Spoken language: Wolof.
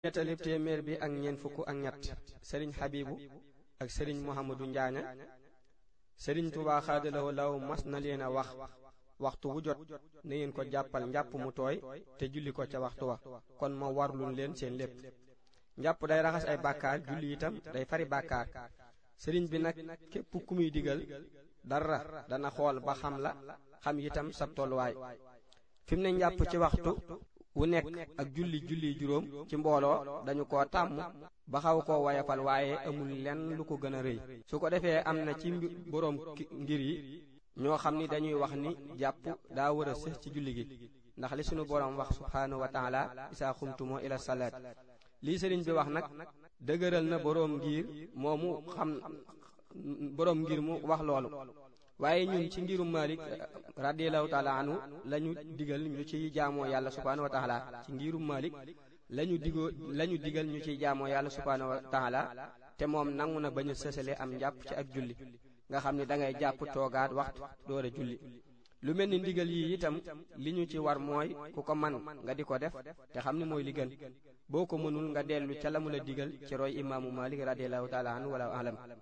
nettali téeméer bi ak ñeent fukk ak ñett sëriñ xabibu ak sëriñ muhammadu njaaña sëriñ tubaa xaadalawoo law mas na leen a wax waxtu wu jot na ngeen ko jàppal njàpp mu tooy te julli ko ca waxtu wa kon ma warlul leen seen lépp njàpp day raxas ay bàkkaar julli itam day fari bàkkaar sëriñ bi nag képp ku muy digal dara dana xool ba xam la xam itam sab tolluwaay fi mu ne njàpp ci waxtu wu nekk ak julli julli juróom ci mbooloo dañu ko tàmm ba xaw koo wayafal waaye amul lenn lu ko gën a rëy su ko defee am na ci boroom ngir yi ñoo xam ni dañuy wax ni jàpp daa war a sëx ci julli gi ndax li sunu boroom wax subhaanahu wa taala isaa xumtumoo ila salaat lii sëriñ bi wax nag dëgëral na boroom ngir moomu xam boroom ngir mu wax loolu waaye ñun ci ngirum Malik radiyallahu taala anhu lañu digal ñu ciy jaamoo yàlla subhaanahu wa taala ci ngirum Malik lañu digoo lañu digal ñu ciy jaamoo yàlla subhaanahu wa taala te moom nangu na bañ a sësale am njàpp ci ak julli nga xam ni dangay jàpp toogaat waxtu door a julli lu mel ni ndigal yi itam li ñu ci war mooy ku ko man nga di ko def te xam ni mooy li gën boo ko mënul nga dellu ca la mu la digal ci roy imaamu Malik radiyallahu taala anhu wala alam